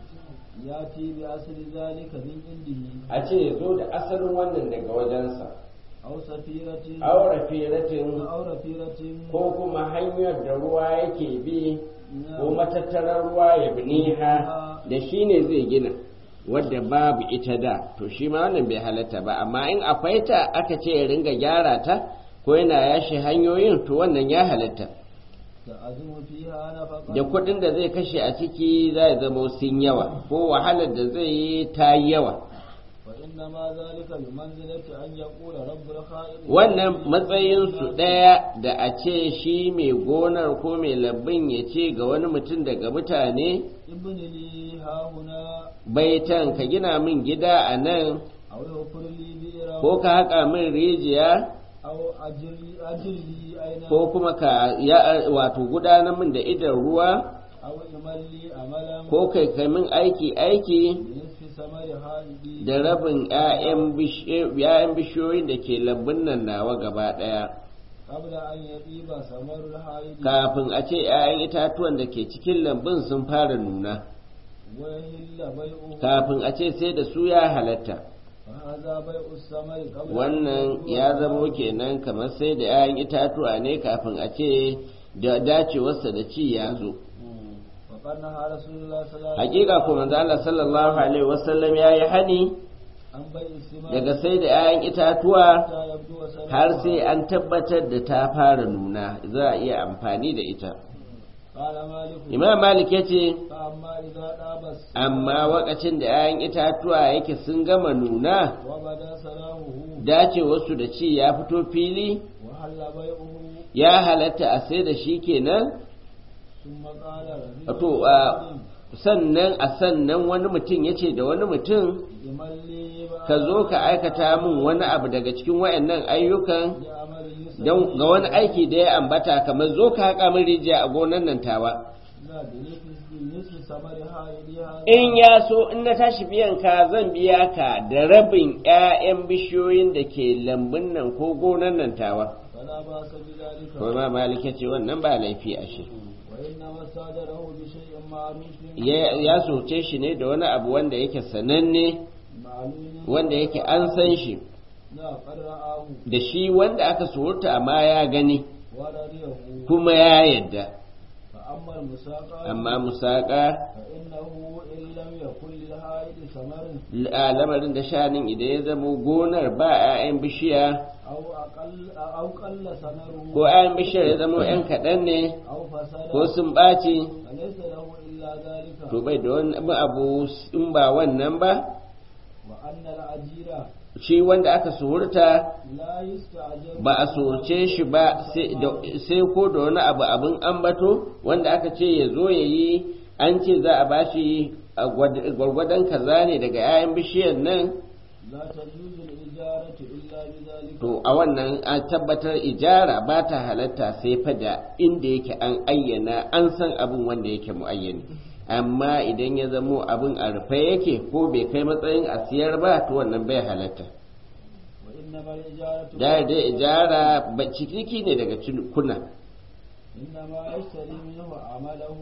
يأتي بأصل ذلك من عنده a ce ya zo da asalin wannan daga wajensa أو سفيرة aure firatin أو رفيرة ko kuma hanyar da ruwa yake bi ko matattarar ruwa ya biniha da shi ne zai gina wadda babu ita da to shi ma wannan bai halatta ba amma in akwai ta aka ce ya ringa gyara ta ko yana yashi hanyoyin to wannan ya halatta تعزم فيها نفقا da kuɗin da zai kashe a ciki za ya zama sun yawa ko wahalar da zai yi ta yi yawa وإنما ذلك بمنزلة أن يقول رب الخائن wannan matsayinsu ɗaya da a ce shi mai gonar ko mai labbin ya ce ga wani mutum daga mutane ابن لي ها هنا baitan ka gina min gida a nan أو يغفر لي بئرا ko ka haƙa min rijiya أو أجر لي أجر لي أين ko kuma ka ya wato gudanar min da idan ruwa أو إمل لي أملا ko kai kai min aiki aiki بنصف ثمر هذه da rabin 'ya'yan bish- 'ya'yan bishiyoyin da ke lambun nan nawa gaba ɗaya قبل أن يطيب ثمر الحائض kafin a ce 'ya'yan itatuwan da ke cikin lambun sun fara nuna ويهل بيعه kafin a ce sai da su ya halatta فهذا بيع الثمر قبل أن wannan يبدو ya zamo ثمره. kenan kamar sai da 'ya'yan itatuwa ne kafin a ce da dacewarsa da ci ya zo وقد نهى رسول الله صلى الله عليه hakika ko manzo Allah sallallahu alaihi wasallam yayi hani عن بيع الثمار daga sai da 'ya'yan itatuwa حتى يبدو ثمرها. har sai an tabbatar da ta fara nuna za a iya amfani da ita قال مالك imam malik ya ce فأما إذا طاب الثمر amma wakacin da 'ya'yan itatuwa yake sun gama nuna وبدا سلامه dace wasu da ci ya fito fili وحل بيعه ya halatta a sai da shi kenan ثم قال رجل to a sannan a sannan wani mutum ya ce da wani mutum لمن لي ka zo ka aikata min wani abu daga cikin wayannan ayyukan بعمل يسر don ga wani aiki da ya ambata kamar zo ka haƙa min rijiya a gonan nan tawa لا بنصف بنصف ثمرها إليها in ya so in na tashi biyan ka zan biya ka da rabin 'ya'yan bishiyoyin da ke lambun nan ko gonan nan tawa فلا بأس بذلك kuma malik ya ce wannan ba laifi a shi وإنما استأجره بشيء معروف ya ya soce shi ne da wani abu wanda yake sananne معلوم wanda yake an san shi لا قد رآه da shi wanda aka surta amma ya gani ورضيه kuma ya yadda أما المساقات amma musaƙa فإنه إن لم يكن للحائط ثمر a lamarin da shanin idan ya zamo gonar ba 'ya'yan bishiya أو أقل أو قل ثمره ko 'ya'yan bishiyar ya zamo 'yan kaɗan ne أو فسد ko sun ɓaci فليس له إلا ذلك to bai da wani abu in ba wannan ba وأن الأجير shi wanda aka suhurta لا يستعجل ba a surce shi ba sai da- sai ko da wani abu abin ambato wanda aka ce ya zo ya yi an ce za a bashi a gwad- gwargwadon kaza ne daga 'ya'yan bishiyar nan لا تجوز الإجارة إلا بذلك to a wannan a tabbatar ijara ba ta halatta sai fa da inda yake an ayyana an san abin wanda yake muayyani amma idan ya zamo abin a rufe yake ko bai kai matsayin a siyar ba to wannan bai halatta وإنما الإجارة da dai ijara ba ciniki ne daga kuna إنما يشتري منه عمله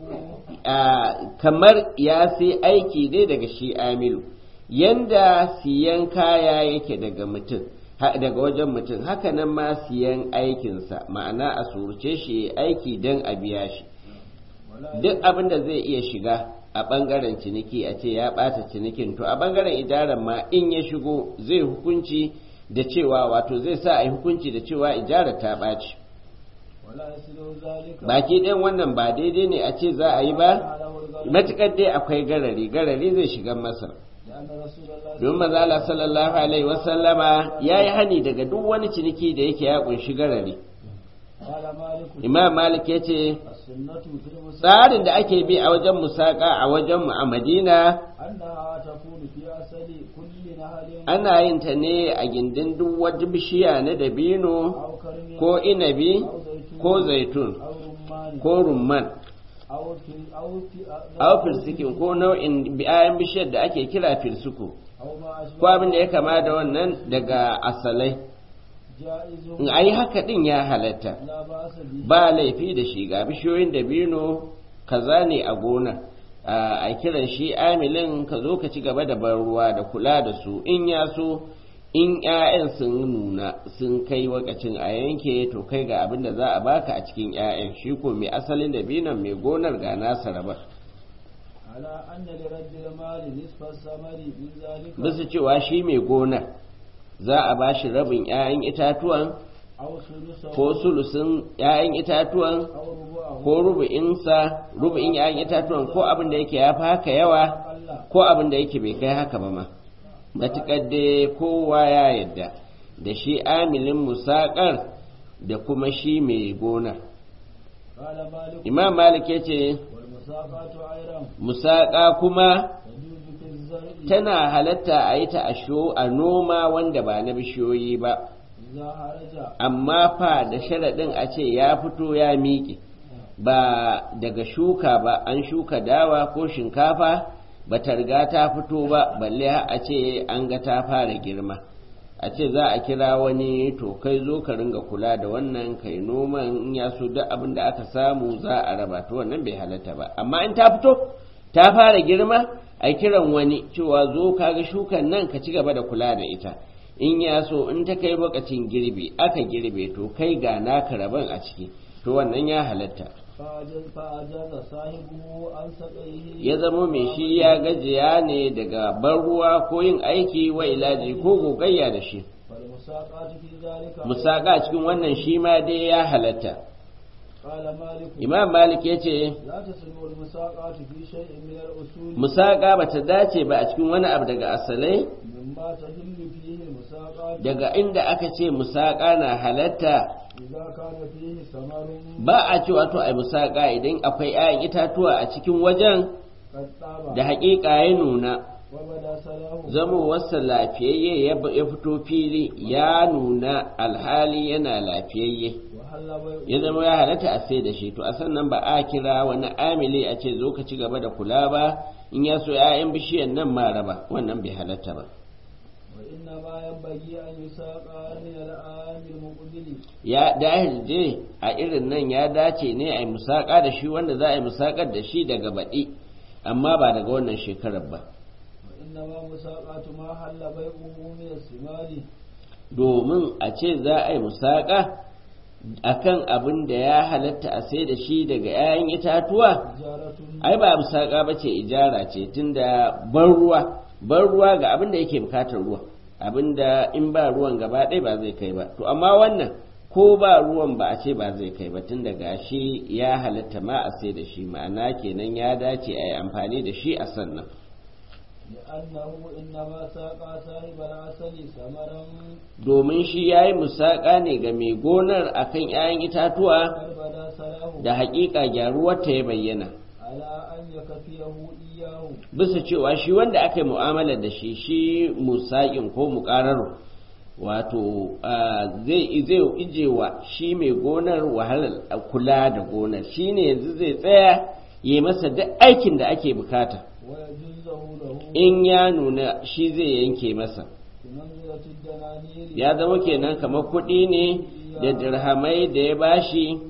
a kamar ya sai aiki ne daga shi amilu yanda siyan kaya yake daga mutum ha- daga wajen mutum haka nan ma siyan aikinsa ma'ana a surce shi ya aiki don a biya shi ولا duk abin da zai iya shiga a ɓangaren ciniki a ce ya ɓata cinikin to a ɓangaren ijaran ma in ya shigo zai hukunci da cewa wato zai sa a yi hukunci da cewa ijarar ta ɓaci ولا يصل ذلك baki ɗayan wannan ba daidai ne a ce za a yi ba له الغرض matuƙar dai akwai garari garari zai shiga masa لأن رسول الله don mazala sallallahu alaihi wasallama ya yi hani daga duk wani ciniki da yake ya kunshi garari قال مالك imam malik ya ce السنة في المساقات tsarin da ake bi a wajen musaka a wajen mu a madina أنها تكون في أصل كل نهر ana yin ta ne a gindin duk wata bishiya na dabino أو كرم ko inabi أو زيتون ko zaitun أو رمان ko rumman أو في أو في aw firsikin ko nau'in ayan bishiyar da ake kira firsuku أو ما أشبه ko abin da ya kama da wannan daga asalai جائز in a yi haka din ya halatta لا بأس به ba laifi da shi ga bishiyoyin dabino kaza ne a gona a kiran shi amilin ka zo ka ci gaba da ban ruwa da kula da su in ya so in 'ya'yan sun nuna sun kai wakacin a yanke to kai ga abin da za a baka a cikin 'ya'yan shi ko mai asalin dabinon mai gonar ga nasa rabar على أن لرد المال نصف الثمر من ذلك bisa cewa shi mai gonar za a ba shi rabin 'ya'yan itatuwan أو ثلثه ko sulusin 'ya'yan itatuwan أو ربعه ko rubu'insa rubu'in 'ya'yan itatuwan ko abin da yake ya fi haka yawa أقل ko abin da yake bai kai haka ba ma matuƙar dai kowa ya yadda da shi amilin musaƙar da kuma shi mai gona قال مالك imam malik ya ce والمساقات أيضا musaƙa kuma تجوز في الزرع tana halatta a yi ta a sho- a noma wanda ba na bishiyoyi ba إذا هرج amma fa da sharaɗin a ce ya fito ya miƙe ba daga shuka ba an shuka dawa ko shinkafa ba ta riga ta fito ba balle har a ce an ga ta fara girma a ce za a kira wani to kai zo ka ringa kula da wannan kai noman in ya so duk abin da aka samu za a raba to wannan bai halatta ba amma in ta fito ta fara girma a kiran wani cewa zo kaga shukan nan ka ci gaba da kula da ita in ya so in ta kai lokacin girbi aka girbe to kai ga naka rabon a ciki to wannan ya halatta فأجاز فأجاز صاحبه عن سقيه ya zamo mai shi ya gajiya ne daga ban ruwa ko yin aiki wa ilaji ko gogayya da shi والمساقات في ذلك musaka cikin wannan shi ma dai ya halatta قال مالك imam malik ya ce لا تسلم المساقات في شيء من الأصول musaka ba ta dace ba a cikin wani abu daga asalai مما تهل فيه المساقات daga inda aka ce musaka na halatta إذا كان فيه ثمر ba a cewa to ai musaka idan akwai 'ya'yan itatuwa a cikin wajen قد طاب da haƙiƙa ya nuna وبدا سلامه zamowarsa lafiyayye ya ya fito fili ya nuna alhali yana lafiyayye وحل بيع ya zama ya halatta a sai da shi to a sannan ba a kira wani amili a ce zo ka ci gaba da kula ba in ya so 'ya'yan bishiyan nan ma raba wannan bai halatta ba وإنما ينبغي أن يساق من العام المقبل ya dahil je a irin nan ya dace ne a yi musaka da shi wanda za a yi musakar da shi daga baɗi amma ba daga wannan shekarar ba وإنما مساقات ما حل بيعه من الثمار domin a ce za a yi musaka akan abin da ya halatta a sai da shi daga 'ya'yan itatuwa ai ba musaka ba ce ijara ce tunda ban ruwa ban ruwa ga abin da yake bukatar ruwa abin da in ba ruwan gaba ɗaya ba zai kai ba to amma wannan ko ba ruwan ba a ce ba zai kai ba tun daga shi ya halatta ma a sai da shi ma'ana kenan ya dace a yi amfani da shi a sannan لأنه إنما ساقى صاحب العسل ثمرا domin shi ya yi musaƙa ne ga mai gonar akan 'ya'yan itatuwa قد بدا صلاحه da haƙiƙa gyaruwarta ya bayyana على أن يكفيه إياه bisa cewa shi wanda aka yi mu'amala da shi shi musaƙin ko muƙarar wato ah, zai zai ije wa shi mai gonar wahalar kula da gonar shi ne yanzu zai tsaya ya yi masa duk aikin da ake bukata ويجوزه له in ya nuna shi zai yanke masa بمنزلة الدنانير ya zama kenan kamar kuɗi ne da dirhamai da ya bashi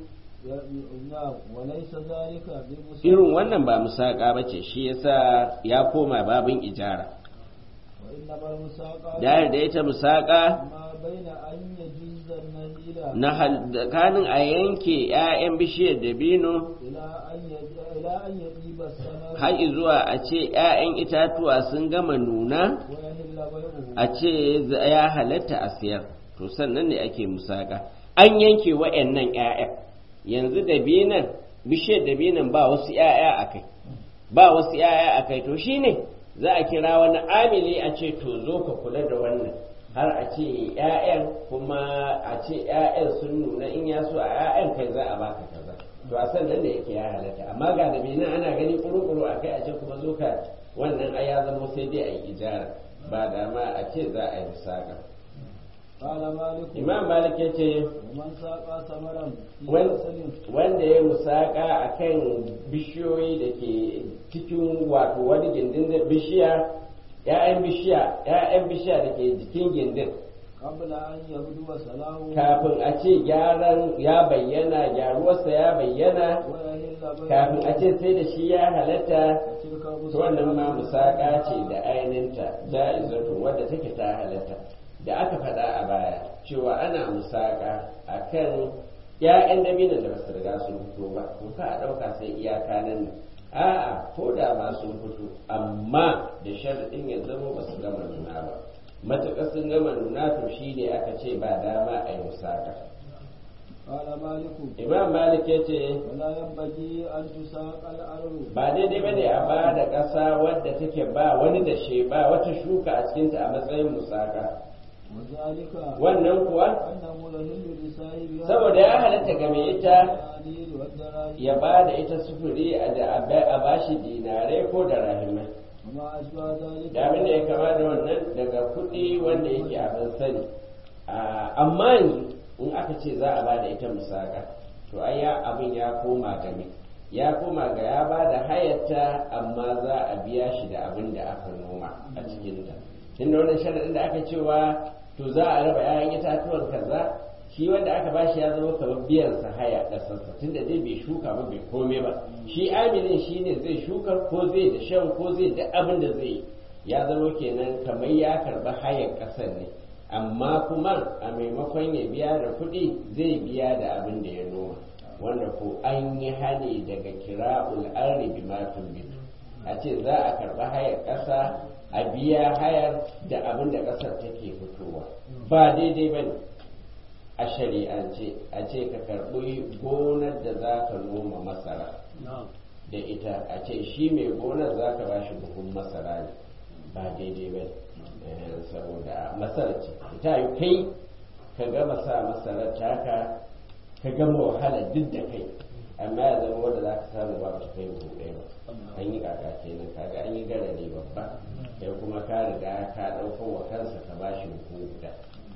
نعم وليس ذلك بمسلم irin wannan ba musaƙa ba ce shi yasa ya koma babin ijara وإنما المساقى da da ita musaƙa ما بين أن يجوز النخيل na hal- tsakanin a yanke 'ya'yan bishiyar dabino إلى أن يج- إلى أن يطيب الثمر har zuwa a ce 'ya'yan itatuwa sun gama nuna ويهل بيعه a ce za- ya halatta a siyar to sannan ne ake musaka an yanke wa'annan 'ya'yan yanzu dabinan bishiyar dabinan ba wasu 'ya'ya a kai ba wasu 'ya'ya a kai to shine za a kira wani amili a ce to zo ka kula da wannan har a ce 'ya'yan kuma a ce 'ya'yan sun nuna in ya so a 'ya'yan kai za a baka kaza to a sannan da yake ya halatta amma ga dabinan ana gani kuru-kuru a kai a ce kuma zo ka wannan ai ya zama sai dai a yi ijara ba dama a ce za a yi musaka قال مالك imam malik ya ce ومن ساقى ثمرا في wan- عسل wanda ya musaka a kan bishiyoyi da ke cikin wato wani gindin da bishiya ‘ya'yan bishiya ‘ya'yan bishiya da ke jikin gindin قبل أن يبدو صلاحه kafin a ce gyaran ya bayyana gyaruwarsa ya bayyana ويهل بيعه kafin a ce sai da shi ya halatta تلك to wannan ma musaka ce da ainihinta ja'izatu wadda take ta halatta da aka faɗa a baya cewa ana musaka a kan ‘ya'yan dabinan da basu riga sun fito ba ko ka a ɗauka sai iyaka nan ne a'a ko da ma sun fito amma da sharaɗin ya zama ba su gama nuna ba matuƙar sun gama nuna to shi ne aka ce ba dama a yi musaka قال مالك imam malik ya ce ولا ينبغي أن تساق الأرض ba daidai bane a ba da ƙasa wadda take ba wani da she ba wata shuka a cikinta a matsayin musaka وذلك wannan kuwa أنه يهل لصاحبها saboda ya halatta ga mai ita الدنانير والدراهم ya ba da ita sufuri a da a bashi dinare ko da rahimai وما أشبه ذلك da abin da ya kama da wannan daga kuɗi wanda yake abin sani Ah, amma yanzu in aka ce za a ba da ita musaka to ai ya abin ya koma ga me ya koma ga ya ba da hayata amma za a biya shi da abin da aka noma a cikinta tunda wannan sharaɗin da aka cewa to za a raba 'ya'yan itatuwan kaza shi wanda aka ba shi ya zama kamar biyan sa haya ƙasarsa tunda dai bai shuka ba bai kome ba shi aminin shi ne zai shuka ko zai da shan ko zai da abin da zai yi ya zama kenan kamar ya karɓi hayar ƙasar ne amma kuma a maimakon ya biya da kuɗi zai biya da abin da ya noma wanda ko an yi hani daga kira'ul arri bi ma bitu a ce za a karɓi hayar ƙasa a biya hayar da abin da ƙasar take fitowa ba daidai ba ne a shari'ance a ce ka karɓi gonar da za ka noma masara da ita a ce shi mai gonar za ka ba shi buhun masara ne ba daidai ba ne saboda masara ce ta yi kai ka gama sa masarar taka ka gama wahala duk da kai amma ya zama wanda za ka samu ba ta kai buhu ɗaya ba an yi kaka kenan kaga an yi garare babba sai kuma ka riga ka ɗauko wa kansa ka ba shi buhu guda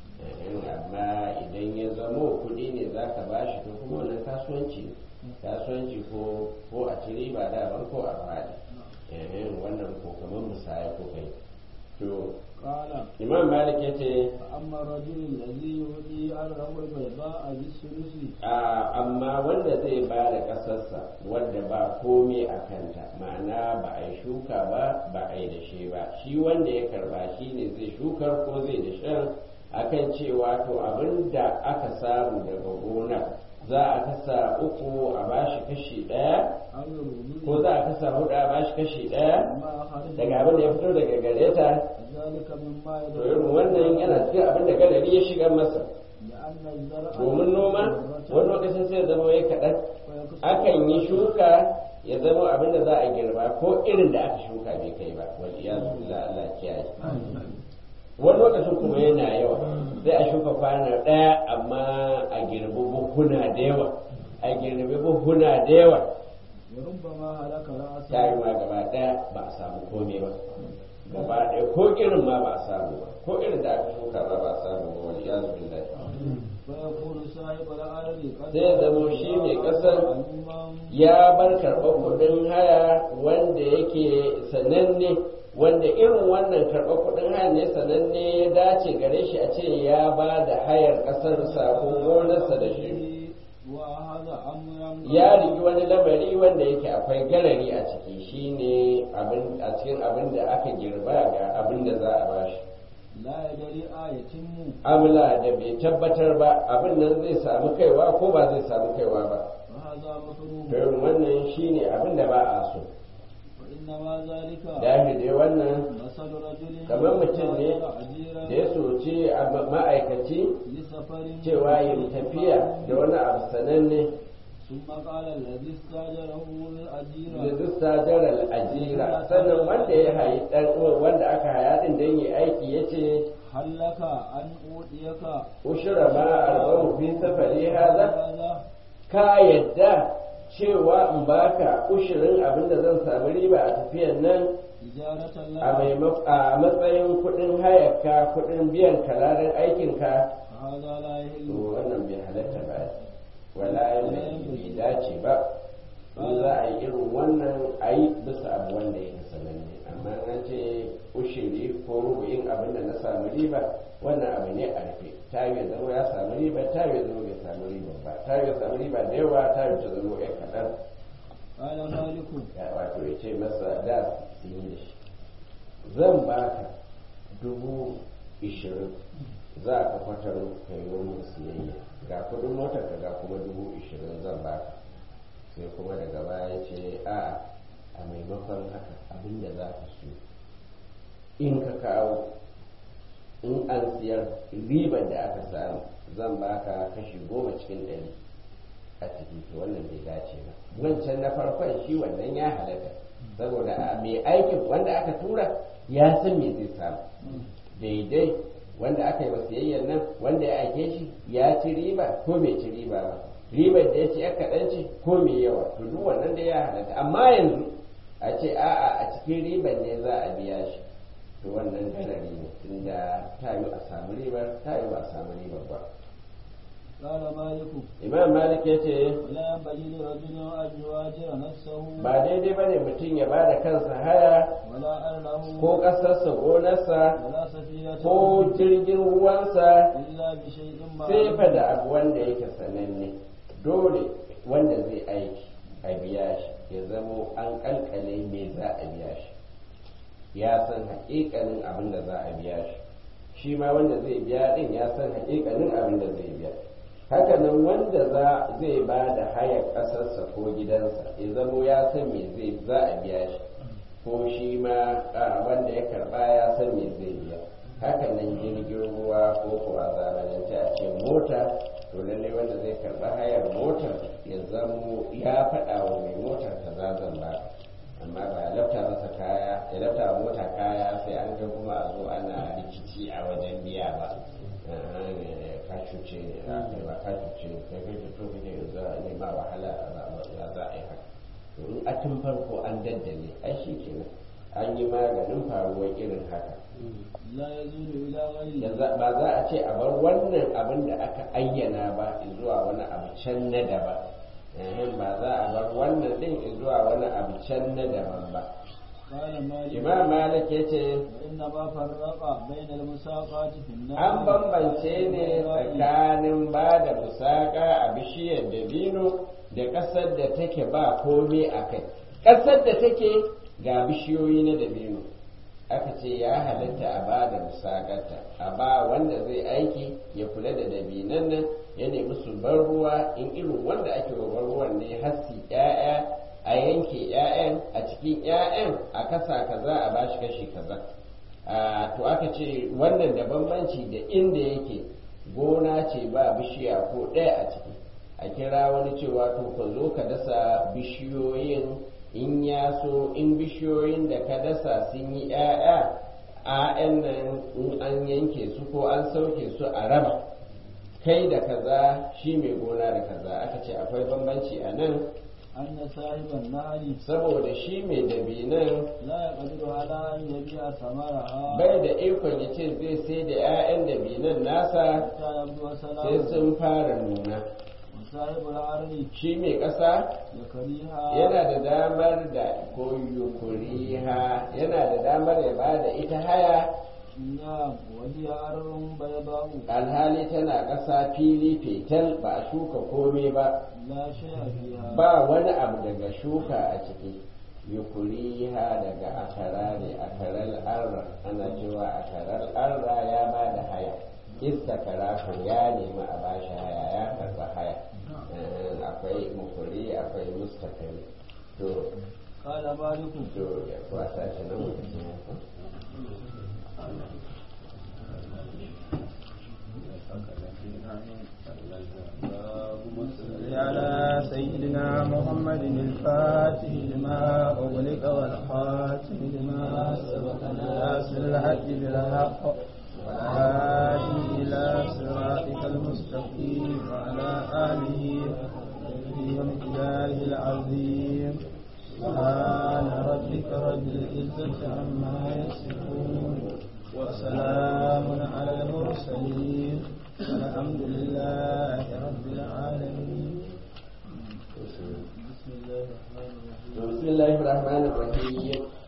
amma idan ya zamo kuɗi ne za ka ba shi to kuma wannan kasuwanci ne kasuwanci ko ko a ci riba daban ko a faɗi wannan ko kamar musaya ko kai to قال imam malik ya ce فأما الرجل الذي يؤتي أرضه البيضاء بالثلث amma wanda zai ba da ƙasarsa wanda ba komai a kanta ma'ana ba a yi shuka ba ba a yi dashe ba shi wanda ya karba shi ne zai shukar ko zai dashen a akan cewa to abin da aka samu daga gona za a kasa uku a bashi kashi ɗaya أو الربع ko za a kasa hudu a bashi kashi ɗaya ما أخرج daga abin da ya fito daga gare ta ذلك مما to irin wannan yana cikin abin da gadari ya shiga masa لأن الزرع domin noma wani lokacin sai ya zama ya kaɗan ويكسر akan yi shuka ya zama abin da za a girba ko irin da aka shuka bai kai ba wal iyazu billah Allah kiyaye wani lokacin kuma yana yawa sai a shuka kwana ɗaya amma a girbi buhuna da yawa a girbi buhuna da yawa وربما هلك رأسه ta yi ma gaba ɗaya ba a samu komai ba gaba ɗaya ko irin ma ba a samu ba ko irin da aka shuka ma ba a samu ba wal iyazu billah فيكون صاحب الأرض قد Zai zamo shi mai ƙasar معلوما ya bar karɓar kuɗin haya wanda yake sananne wanda irin wannan karɓar kuɗin haya ne sananne ya dace gare shi a ce ya ba da hayar ƙasarsa ko gonarsa da shi وهذا أمر ya rigi wani lamari wanda yake akwai garari a ciki shine abin a cikin abin da aka girba ga abin da za a bashi لا يدري آية amla da bai tabbatar ba abin nan zai samu kaiwa ko ba zai samu kaiwa ba وهذا مكروه to irin wannan shine abin da ba a so وإنما ذلك dahi dai wannan مثل رجل kamar mutum ne أجيرا da ya soci a ma- ma'aikaci لسفر cewa yin tafiya da wani abu sananne ثم قال الذي استاجره da الأجير duk sajarar ajira sannan wanda ya hayi dan uwan wanda aka haya din dan yi aiki yace هل لك أن أوتيك ushura ma arba'u fi safari haza هذا ka yadda cewa in baka ushirin abin da zan samu riba a tafiyan nan إجارة a لك maimako- a matsayin kuɗin hayarka kuɗin biyan kalarin aikinka فهذا لا to يحل wannan bai halatta ba wala bai bai dace ba in za a yi irin wannan a yi bisa abu wanda ya sananne amma na ce ushiri ko rubu'in abin da na samu riba wannan abu ne a rufe ta yi ya zama ya samu riba ta yi ya zama bai samu riba ba ta yi ya samu riba da yawa ta yi ta zama ya kaɗan قال مالك ya wato ya ce masa da su yi da shi zan baka dubu ishirin za ka kwatar ka yi wani siyayya ga kudin motar ka ga kuma dubu ishirin zan baka sai kuma daga baya ce a a maimakon haka abinda za ka siyo in ka kawo in an siyar ribar da aka samu zan baka kashi goma cikin ɗari a ciki to wannan bai dace ba wancan na farkon shi wannan ya halatta saboda a mai aikin wanda aka tura ya san me zai samu daidai wanda aka yi wa siyayyar nan wanda ya aike shi ya ci riba ko bai ci riba ba ribar da ya ci ya kaɗan ce ko mai yawa to duk wannan da ya halatta amma yanzu a ce a'a a cikin ribar ne za a biya shi to wannan garari ne tunda ta yi a samu ribar ta yi ba a samu ribar ba قال مالك imam malik ya ce ولا ينبغي لرجل أن يواجر نفسه ba daidai ba ne mutum ya ba da kansa haya ولا أهله ko ƙasarsa gonarsa ولا سفينة ko jirgin ruwansa إلا بشيء sai fa معلوم da abu wanda yake sananne dole wanda zai aiki a biya shi ya zamo an kalkale me za a biya shi ya san haƙiƙanin abin da za a biya shi shi ma wanda zai biya din ya san haƙiƙanin abin da zai biya hakanan wanda za zai ba da hayar ƙasarsa ko gidansa ya zamo ya san me zai za a biya shi ko shi ma a, wanda ya karba ya san me zai biya hakanan jirgin ruwa ko ko a zamanance a ce mota to lalle wanda zai karba hayar motar ya zamo ya faɗa wa mai motar ta zan ba amma ba lafta masa kaya ya lafta wa mota kaya sai an ga kuma a zo ana rikici a wajen biya ba ka cuce ne a kai ba ka cuce ne kai kai to kake za a nema wahala ya za a yi haka to in a tun farko an daddale ai shi kenan an yi maganin faruwar irin haka لا يزول إلى غيره yanzu ba za a ce a bar wannan abin da aka ayyana ba zuwa wani abu can na daban Ehem, ba za a bar wannan din zuwa wani abu can na daban ba قال مالك imam malik ya ce وإنما فرق بين المساقات في النار an bambance ne tsakanin ba da musaka a bishiyar dabino da ƙasar da take ba komai a kai ƙasar da take ga bishiyoyi na dabino aka ce ya halatta a ba da musakarta a ba wanda zai aiki kula da dabinan nan ya nemi su bar ruwa in irin wanda ake wa ruwan ne hassi ƴaƴa a yanke ƴaƴan a cikin ƴaƴan a kasa kaza a bashi kashi kaza to aka ce wannan da bambanci da inda yake gona ce ba bishiya ko ɗaya a ciki a kira wani cewa to ka zo ka dasa bishiyoyin in ya so in bishiyoyin da ka dasa sun yi 'ya'ya a'yan nan in an yanke su ko an sauke su a raba kai da kaza shi mai gona da kaza aka ce akwai bambanci a nan أن صاحب النهر saboda shi mai dabinan لا يقدر على أن يبيع ثمرها bai da ikon ya ce zai sai da 'ya'yan dabinan nasa حتى يبدو sai سلامه sun fara nuna وصاحب الأرض shi mai ƙasa يكريها yana da damar da ko yukuriha yana da damar ya ba da ita haya نعم وهي أرض بيضاء alhali tana ƙasa fili fetal ba a shuka komai ba لا شيء فيها ba wani abu daga shuka a ciki yukuriha daga akara ne akaral arra ana cewa akaral arra ya ba da haya istakara ko ya nemi a bashi haya ya karba haya Eh, akwai mukuri akwai mustakari to قال مالك to ya kwasa shi nan mutum ya ko? صل على سيدنا محمد الفاتح لما أغلق والخاتم لما سبق ناصر الحق بالحق والهادي إلى صراطك المستقيم وعلى آله ومقداره العظيم سبحان ربك رب العزة عما يصفون وسلام على المرسلين والحمد لله رب العالمين بسم الله الرحمن الرحيم بسم الله الرحمن الرحيم